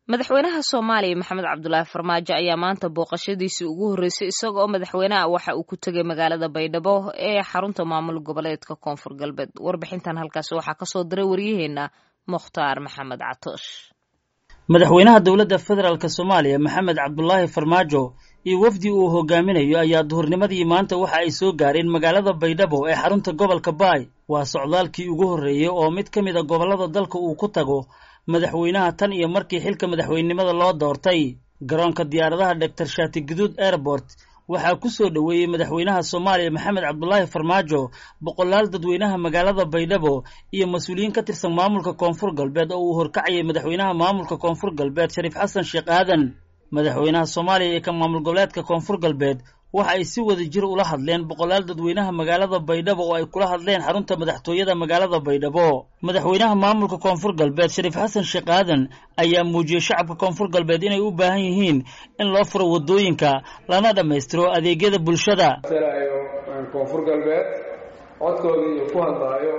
madaxweynaha soomaaliya maxamed cabdulaahi farmaajo ayaa maanta booqashadiisii ugu horreysay isaga oo madaxweynaha waxa uu ku tegay magaalada baydhabo ee xarunta maamul goboleedka koonfur galbeed warbixintan halkaasi waxaa kasoo diray waryaheena mukhtaar maxamed catoosh madaxweynaha dowladda federaalk soomaaliya maxamed cabdulaahi farmaajo iyo wafdi uu hogaaminayo ayaa duhurnimadii maanta waxa ay soo gaareen magaalada baydhabo ee xarunta gobolka baay waa socdaalkii ugu horreeyey oo mid ka mid a gobollada dalka uu ku tago madaxweynaha tan iyo markii xilka madaxweynenimada loo doortay garoonka diyaaradaha doctor shaati guduud airport waxaa ku soo dhoweeyey madaxweynaha soomaaliya maxamed cabdulaahi farmaajo boqolaal dadweynaha magaalada baydhabo iyo mas-uuliyiin ka tirsan maamulka koonfur galbeed oo uu horkacayay madaxweynaha maamulka koonfur galbeed shariif xasan sheekh aadan madaxweynaha soomaaliya iyo ka maamul goboleedka koonfur galbeed waxa ay si wada jir ula hadleen boqolaal dadweynaha magaalada baydhabo oo ay kula hadleen xarunta madaxtooyada magaalada baydhabo madaxweynaha maamulka koonfur galbeed shariif xasan sheekh aadan ayaa muujiyey shacabka koonfur galbeed inay u baahan yihiin in loo furo waddooyinka lana dhammaystiro adeegyada bulshada koonfur galbeed codkoodii iyo ku hadlaayo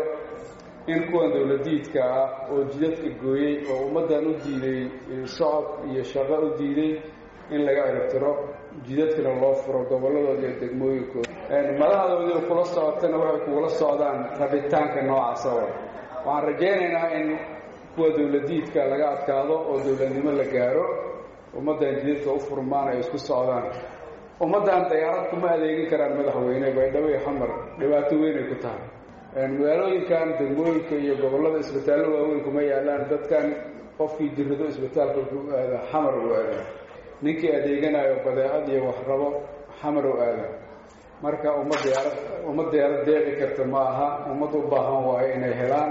in kuwan dowladiidka ah oo jidadka gooyey oo ummaddan u diiday socod iyo shaqo u diiday in laga ciribtiro jidadkana loo furo gobolladooda iyo degmooyinkooda madaxdoodii kula socotana waxay kugula socdaan rabitaanka noocaasa wa waxaan rajaynaynaa in kuwa dowladiidka laga adkaado oo dowladnimo la gaaro ummaddan jidadka u furmaan ay isku socdaan ummaddan dayaarad kuma adeegin karaan madaxweyne baydhabo iyo xamar dhibaato weynay ku tahay magaalooyinkan degmooyinka iyo gobollada isbitaallo waaweyn kuma yaalaan dadkan qofkii jirado isbitaalka wuxuu aadaa xamar u aadaa ninkii adeeganayo badeecad iyo waxrabo xamar u aadaa marka umma diyaarad umma diyaarad deeqi karta ma aha ummad u baahan waayo inay helaan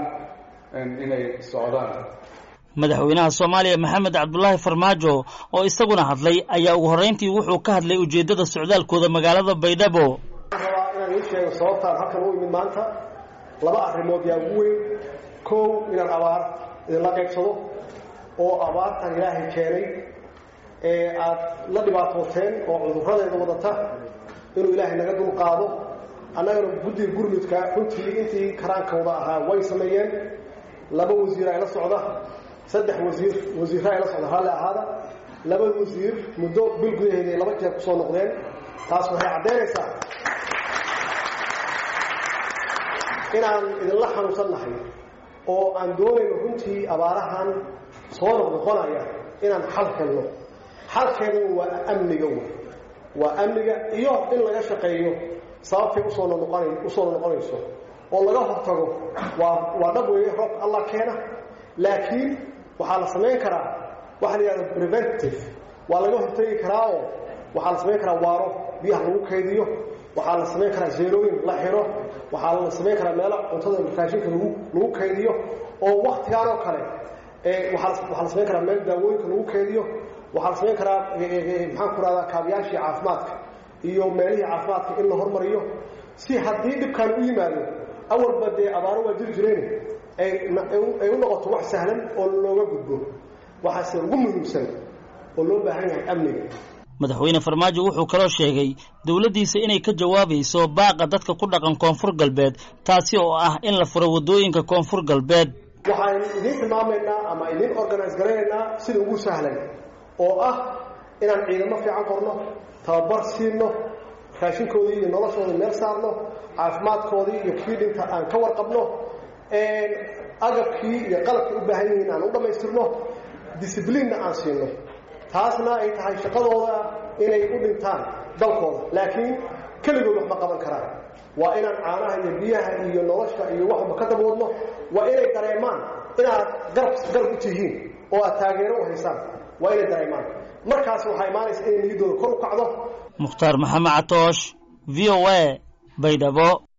inay socdaan madaxweynaha soomaaliya maxamed cabdulaahi farmaajo oo isaguna hadlay ayaa ugu horreyntii wuxuu ka hadlay ujeeddada socdaalkooda magaalada baydhabo rabaa inaan ii sheego sababtaan halkan u imid maanta laba arrimood yaa ugu weyn kow inaan abaar idinla qaybsado oo abaartan ilaahay keenay ee aad la dhibaatooteen oo cudurradeeda wadata inuu ilaahay naga dulqaado annagana guddiga gurmudka runtii intii karaankooda ahaa way sameeyeen laba wasiir ay la socda saddex wasiir wasiirra ay la socda raalli ahaada laba wasiir muddo bil gudaheeda ay laba jeer ku soo noqdeen taas waxay caddaynaysaa inaan idinla xanuunsan nahay oo aan doonayno runtii abaarahan soo noqnoqonaya inaan xal helno xalkeeduna waa amniga wey waa amniga iyo in laga shaqeeyo sababtay usoo noqon usoo noqonayso oo laga hortago waa waa dhab weeye roobka allah keena laakiin waxaa la samayn karaa waxa la yidhahda preventive waa laga hortagi karaa oo waxaa la samayn karaa waaro biyaha lagu kaydiyo waxaa la samayn karaa zeerooyin la xiro waxaa la samayn karaa meelo cuntada raashinka lagu lagu kaydiyo oo waktigaan oo kale waaa waxaa la samayn karaa meel daawooyinka lagu kaydiyo waxaa la samayn karaa maxaan ku rahdaa kaabiyaashii caafimaadka iyo meelihii caafimaadka in la hormariyo si haddii dhibkaan u yimaado awalba dee abaaro waa jiri jireen ay u noqoto wax sahlan oo looga gudbo waxaase ugu muhiimsan oo loo baahan yahay amniga madaxweyne farmaajo wuxuu kaloo sheegay dowladdiisa inay ka jawaabayso baaqa dadka ku dhaqan koonfur galbeed taasi oo ah in la furo waddooyinka koonfur galbeed waxaan idiin tilmaamaynaa ama idiin organise garaynaynaa sida ugu sahlan oo ah inaan ciidamo fiican qorno tababar siino raashinkoodii iyo noloshooda meel saarno caafimaadkoodii iyo kii dhinta aan ka warqabno agabkii iyo qalabkii u baahan yihiin aan u dhammaystirno discibliinna aan siino taasna ay tahay shaqadooda inay u dhintaan dalkooda laakiin keligood wax ma qaban karaan waa inaan caanaha iyo biyaha iyo nolosha iyo waxba ka daboodno waa inay dareemaan inaad garab garab u tihiin oo aad taageero u haysaan waa inay dareemaan markaas waxaa imaanaysa inay niyaddooda kor u kacdo mukhtaar maxamed catoosh v o a baydhabo